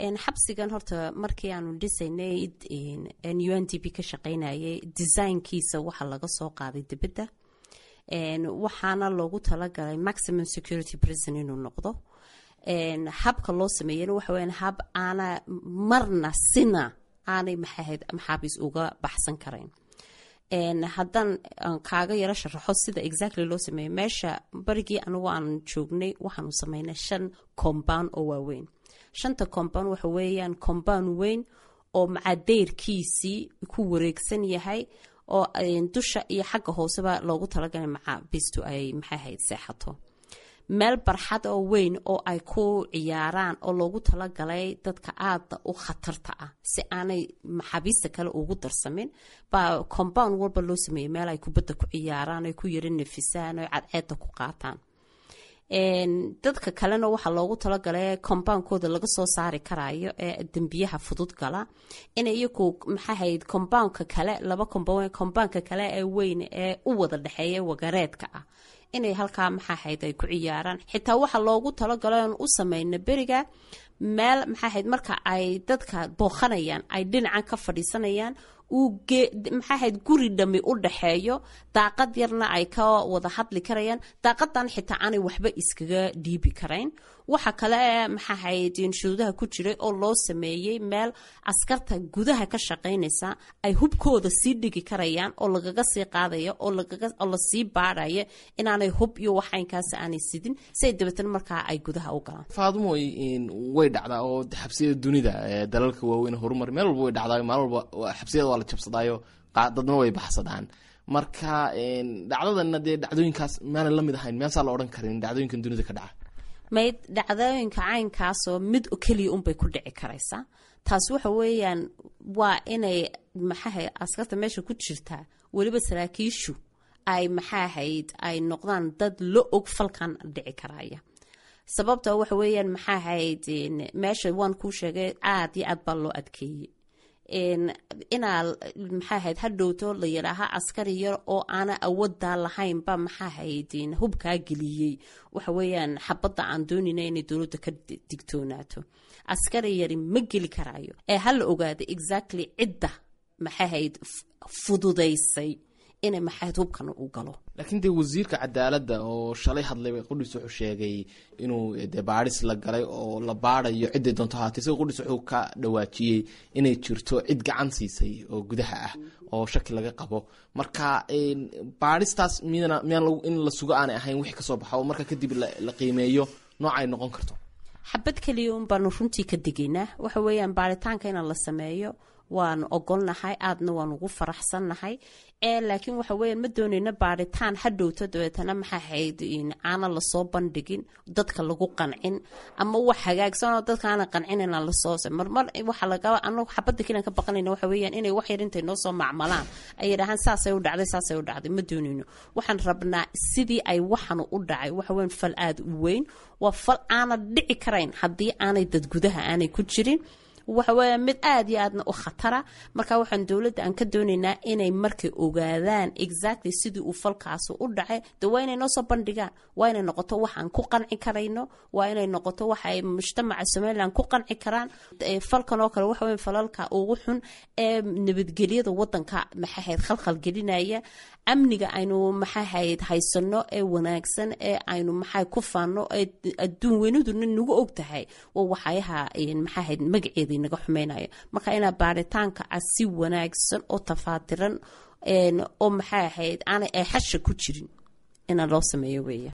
xabsigan horta markii aanu dhisaynay u n d p ka shaqaynayay designkiisa waxaa laga soo qaaday dibadda waxaana loogu talagalay maximum security prison inuu noqdo habka loo sameeyana waxa weya hab aana marna sina aanay maxahayd maxaabiis uga baxsan karayn haddaan kaaga yaro sharaxo sida exactly loo sameeyo meesha barigii anigu aan joognay waxaanu sameynay shan compound oo waaweyn shanta compound waxa weeyaan compound weyn oo macadeyrkiisii ku wareegsan yahay oo dusha iyo xagga hooseba loogu talagalay maxaabiistu ay maxahayd seexato meel barxad oo weyn oo ay ku ciyaaraan oo loogu talagalay dadka aada u khatarta ah si aanay maxaabiista kale ugu darsamin baa compound walba loo sameeyey meel ay kubadda ku ciyaaraan ay ku yaro nafisaan o cadceedda ku qaataan dadka kalena waxaa loogu talagalay compoundkooda laga soo saari karayo ee dembiyaha fudud gala inay iyagu maxaahayd compoundka kale laba compoundka kale ee weyn ee u wada dhexeeya wagareedka ah inay halkaa maxaahayd ay ku ciyaaraan xitaa waxaa loogu talagalo n u sameyna beriga meel maxaahayd marka ay dadka booqanayaan ay dhinacan ka fadhiisanayaan maxaahayd guri dhami u dhaxeeyo daaqad yarna ay ka wada hadli karayaan daaqadan xitaa aanay waxba iskaga dhiibi karayn waxa kale ee maxaahayd shuruudaha ku jiray oo loo sameeyey meel askarta gudaha ka shaqaynaysa ay hubkooda sii dhigi karayaan oo lagaga sii qaadaya oo lasii baadhaya inaanay hub iyo waxaynkaas aanay sidin siay dabeetana markaa ay gudaha u galaan faadumo way dhacdaa oo xabsiyada dunida dalalka waaweyn horumar meel walba way dhacdaa maalin walba xabsiyada waa la jabsadaayo dadna way baxsadaan marka dhacdadana dee dhacdooyinkaas maana la mid ahayn meesaa la odhan karin dhacdooyinkan dunida ka dhaca mayd dhacdooyinka caynkaasoo mid keliya unbay ku dhici karaysaa taas waxa weeyaan waa inay maxaahayd askarta meesha ku jirtaa weliba saraakiishu ay maxaahayd ay noqdaan dad la og falkan dhici karaya sababta waxa weeyaan maxaahayd meesha waan kuu sheegay aada iyo aad baa loo adkeeyey inaa maxaahayd hadhowto la yidhaaha askari yar oo aana awooddaa lahaynba maxaahayd hubkaa geliyey waxa weeyaan xabadda aan doonayna inay dowladda ka digtoonaato askari yari ma geli karaayo ee ha la ogaada exactly cidda maxaahayd fududaysay inay maxaahayd hubkana u galo laakiin dee wasiirka cadaaladda oo shalay hadlay qudhis wuxuu sheegay inuu dee baadhis la galay oo la baadayo ciday doonto ahaatay isaga qudhis wuxuu ka dhawaajiyey inay jirto cid gacan siisay oo gudaha ah oo shaki laga qabo marka baadhistaas miyana miyaan in la sugo aanay ahayn wixii kasoo baxa oo marka kadib la qiimeeyo nooc ay noqon karto xabad keliya un baanu runtii ka digaynaa waxa weeyaan baaritaanka in la sameeyo waanu ogolnahay aadna waan ugu faraxsannahay ee laakiin waxa weya ma doonayna baaritaan hadhowto dabeetana maxaa hayd aana lasoo bandhigin dadka lagu qancin ama wax hagaagsanoo dadka aana qancin lasoo marmar waxa laga anagu xabadda kelian ka baqanayna waxa weeyaan inay wax yar intay noo soo macmalaan ay yidhaahaan saasay u dhacday saasay u dhacday ma doonayno waxaan rabnaa sidii ay waxanu u dhacay waxa weyan fal aada u weyn waa fal aana dhici karayn haddii aanay dad gudaha aanay ku jirin waxa weya mid aada iyo aadna u khatara marka waxaan dowladda aan ka doonaynaa inay markay ogaadaan exactly sidii uu falkaasi u dhacay de waa inay noo soo bandhigaan waa inay noqoto wax aan ku qanci karayno waa inay noqoto wax ay mujtamaca somalilan ku qanci karaan falkan oo kale waxa weya falalka ugu xun ee nabadgelyada wadanka maxahayd khalkhal gelinaya amniga aynu maxahayd haysano ee wanaagsan ee aynu maxaa ku faano ee adduun weynaduna nagu og tahay waa waxyaha maxahayd magaceeda naga xumeynaya marka inaa baaritaanka ah si wanaagsan oo tafaatiran oo maxaa ahayd aanay ay xasha ku jirin inaa loo sameeyo weeya